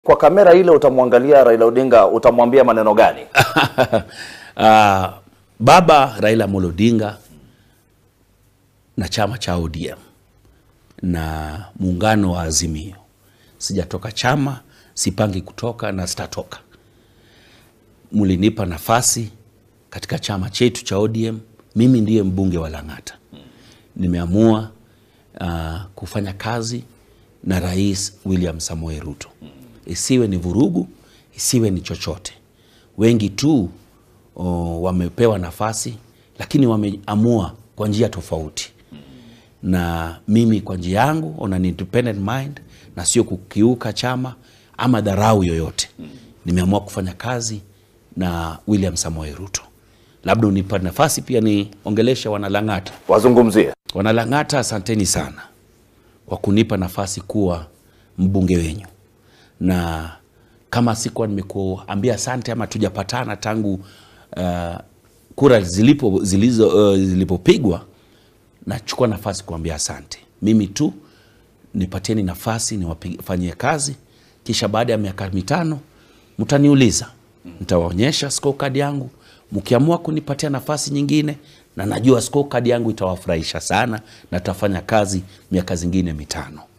Kwa kamera ile utamwangalia Raila Odinga, utamwambia maneno gani? uh, baba Raila Amolo Odinga na chama cha ODM na muungano wa Azimio. Sijatoka chama, sipangi kutoka na sitatoka. Mlinipa nafasi katika chama chetu cha ODM, mimi ndiye mbunge wa Lang'ata. Nimeamua uh, kufanya kazi na Rais William Samoei Ruto, isiwe ni vurugu, isiwe ni chochote. Wengi tu o, wamepewa nafasi, lakini wameamua kwa njia tofauti na mimi kwa njia yangu on an independent mind na sio kukiuka chama ama dharau yoyote. Nimeamua kufanya kazi na William Samoei Ruto. Labda unipa nafasi pia niongeleshe wanalang'ata. Wazungumzie. Wanalang'ata, asanteni sana kwa kunipa nafasi kuwa mbunge wenyu, na kama sikuwa nimekuambia asante ama tujapatana tangu uh, kura zilipo zilizo uh, zilipopigwa nachukua nafasi kuambia asante. Mimi tu nipatieni nafasi niwafanyie kazi, kisha baada ya miaka mitano mtaniuliza, nitawaonyesha scorecard yangu. Mkiamua kunipatia nafasi nyingine, na najua scorecard yangu itawafurahisha sana, na tutafanya kazi miaka zingine mitano.